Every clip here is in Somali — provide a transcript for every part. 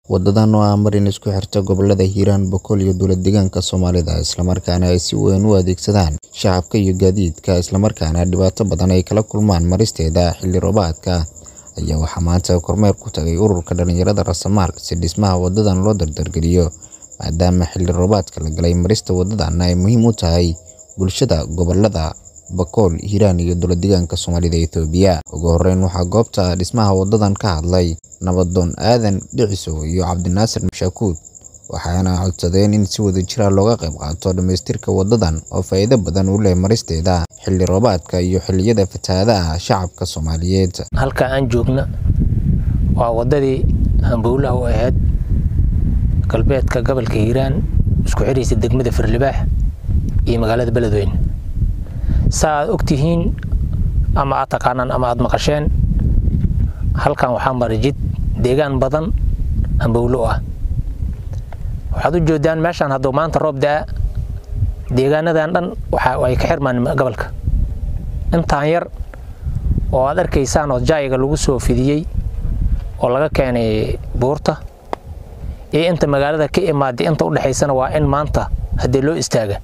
Wadadan oo ah marin isku xirta gobollada Hiiraan, Boqol iyo dowlad-deegaanka Soomaalida, isla markaana ay si weyn u adeegsadaan shacabka iyo gaadiidka, isla markaana dhibaato badan ay kala kulmaan maristeeda xilli roobaadka, ayaa waxaa maanta kormeer ku tagay Ururka Dhalinyarada Raasamaal si dhismaha wadadan loo dardargeliyo, maadaama xilli roobaadka la galay marista wadadan ay muhiim u tahay bulshada gobollada Boqol, Hiiraan iyo dowlad-deegaanka Soomaalida Itoobiya. Ugu horreyn, waxaa goobta dhismaha wadadan ka hadlay Nabadoon Aadan Dhiciso iyo Cabdinaasir Mashakuud, waxayna codsadeen in si wadajir ah looga qayb qaato dhamaystirka wadadan oo faa'iido badan u leh maristeeda xilli roobaadka iyo xilliyada fatahaadaha shacabka Soomaaliyeed. halka aan joogna waa wadadii halbowlaha u ahayd galbeedka gobolka Hiiraan isku xiraysa degmada Firlibaax iyo magaalada Beledweyne saa aad ogtihiin ama aad taqaanaan ama aad maqasheen halkan waxaa mara jid deegaan badan hambowlo ah waxaad u jeedaan meeshaan hadduu maanta roob da'a deegaanadan dhan waxa ay ka xirmaan gobolka intaan yar oo aad arkaysaan oo jaayiga lagu soo fidiyey oo laga keenay buurta iyo inta magaalada ka imaaday inta u dhexaysana waa in maanta haddii loo istaaga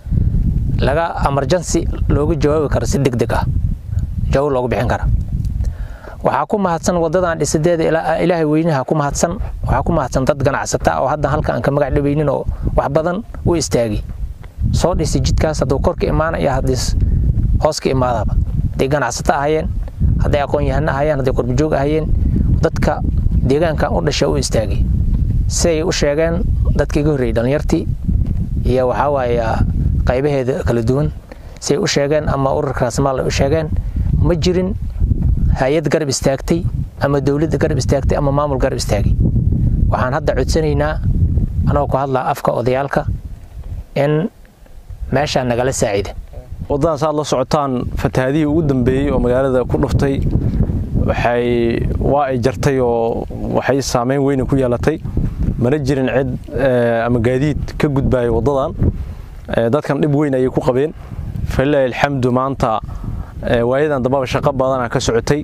laga emergency looga jawaabi karo si degdeg ah jawaab loogu bixin kara waxaa ku mahadsan wadadan dhisadeeda ilaahay weynaha ku mahadsan waxaa ku mahadsan dad ganacsata oo hadda halka aan ka magac dhabaynin oo wax badan u istaagi soo dhisi jidkaas hadduu kor ka imaanaya haddii hoos ka imaadaba hadday ganacsato ahayeen hadday aqoon-yahano ahayeen hadday qurbajoog ahayeen dadka deegaankan u dhasha u istaagi siday u sheegeen dadkii ga horreeyey dhallinyartii iyo waxaa waaye qaybaheeda kala duwan siday u sheegeen ama ururka raasmaal ay u sheegeen ma jirin hay-ad garab istaagtay ama dowladda garab istaagtay ama maamul garab istaagay waxaan hadda codsanaynaa anagoo ku hadlaa afka odayaalka in meeshaa nagala saacida waddadan saaad la socotaan fatahaadihii ugu dambeeyey oo magaalada ku dhuftay waxay waa ay jartay oo waxay saameyn weyna ku yeelatay mana jirin cid ama gaadiid ka gudbaaya waddadan dadkan dhib weyn ayay ku qabeen falilaahi alxamdu maanta waayadan dambaba shaqo badana ka socotay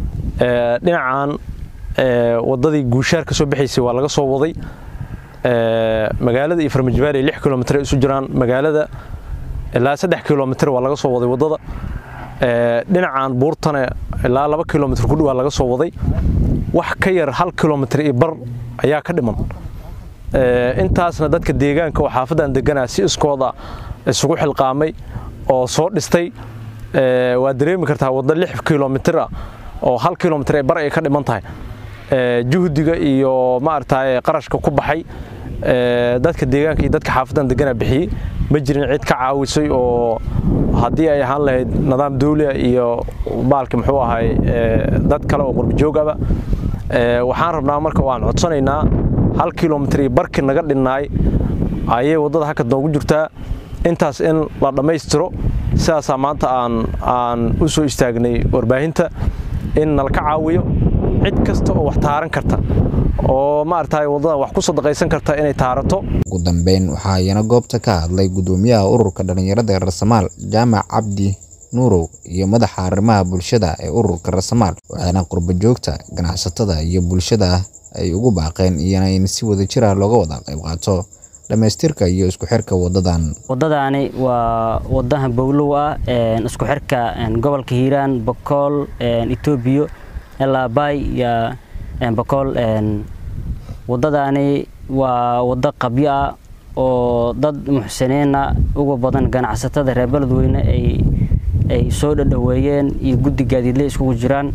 dhinacan waddadii guushaar ka soo baxaysay waa laga soo waday magaalada iyo farmajibaari lix kilomitr isu jiraan magaalada ilaa saddex kilomitr waa laga soo waday waddada dhinacan buurtana ilaa laba kilomitr ku dhawaa laga soo waday wax ka yar hal kilomitr iyo bar ayaa ka dhiman intaasna dadka deegaanka oo xaafadan deganaa si iskooda isugu xilqaamay oo soo dhistay waad dareemi kartaa waddo lix kilomitr ah oo hal kilomitr ee bar ay ka dhiman tahay juhdiga iyo maaragtay qarashka ku baxay dadka deegaanka iyo dadka xaafadan deganaa bixiyey ma jirin cid ka caawisay oo haddii ay ahaan lahayd nidaam dawlia iyo baalki muxuu ahay dad kale oo qurbajoogaba waxaan rabnaa marka waan codsanaynaa hal kilomitr iyo barki naga dhinnaay ayay waddada halka noogu jirtaa intaas in la dhammaystiro sidaasaa maanta aan aan u soo istaagnay warbaahinta in nalka caawiyo cid kasta oo wax taaran karta oo maaragtay waddadan wax ku sadaqaysan karta inay taarato ugu dambeyn waxaa iyana goobta ka hadlay gudoomiyaha ururka dhalinyarada raasamaal jaamac cabdi nuurow iyo madaxa arrimaha bulshada ee ururka raasamaal waxaana qurbajoogta ganacsatada iyo bulshada ay ugu baaqeen iyana in si wadajir ah looga wada qayb qaato dhammaystirka iyo isku xirka wadadan waddadaani waa waddaha bowlow ah isku xirka gobolka hiiraan bokool etoobiya ilaa baay iyo bokool waddadaani waa waddo qabyo ah oo dad muxsiniina ugu badan ganacsatada reer beledweyne ay soo dhadhaweeyeen iyo guddi gaadiidle iskugu jiraan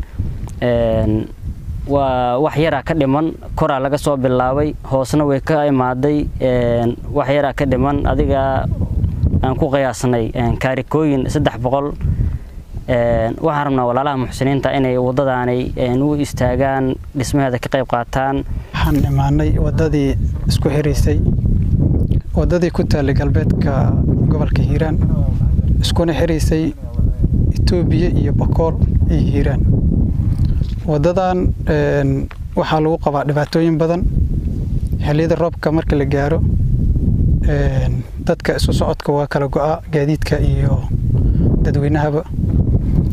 waa wax yaraa ka dhiman koraa laga soo bilaabay hoosna way ka imaaday wax yaraa ka dhiman adiga aan ku qiyaasnay kaarikooyin saddex boqol waxaan rabnaa walaalaha muxsiniinta inay waddadaanay u istaagaan dhismaheeda ka qayb qaataan waxaan imaanay waddadii isku xiraysay waddadii ku taallay galbeedka gobolka hiiraan iskuna xiraysay etoobiya iyo bokool iyo hiiraan waddadan waxaa lagu qabaa dhibaatooyin badan xilliyada roobka marka la gaaro dadka isu socodka waa kala go-a gaadiidka iyo dadweynahaba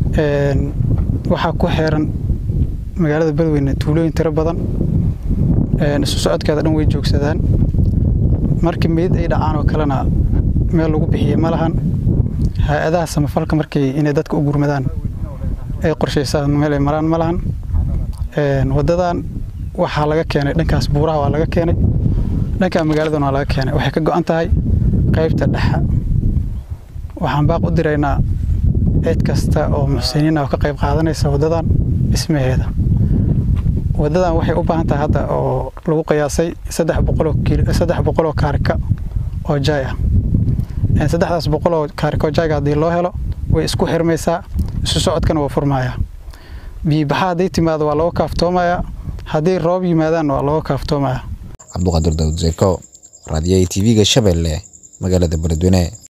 waxaa ku xeeran magaalada beledweyne tuulooyin tiro badan isu socodkeeda dhan way joogsadaan markii meyd ay dhacaan oo kalena meel lagu bixiye ma lahan hay-adaha samafalka markay inay dadka u gurmadaan ay qorshaysaan meel ay maraan ma lahan wadadan waxaa laga keenay dhankaas buuraha waa laga keenay dhanka magaaladan waa laga keenay waxay ka go-an tahay qaybta dhexa waxaan baaq u diraynaa cid kasta oo muxsiniin oo ka qayb qaadanaysa wadadan dhismaheeda wadadan waxay u baahan tahay hadda oo lagu qiyaasay saddex boqoloo saddex boqoloo kaarika oo jaay ah saddexdaas boqoloo kaarika oo jaayga haddii loo helo way isku xirmaysaa isu socodkana waa furmayaa biyibaxa hadday timaado waa looga kaaftoomayaa hadday roob yimaadaanna waa looga kaaftoomayaa cabduqaadir daawud zeeko raadiyaha tv-ga shabeelle magaalada beledweyne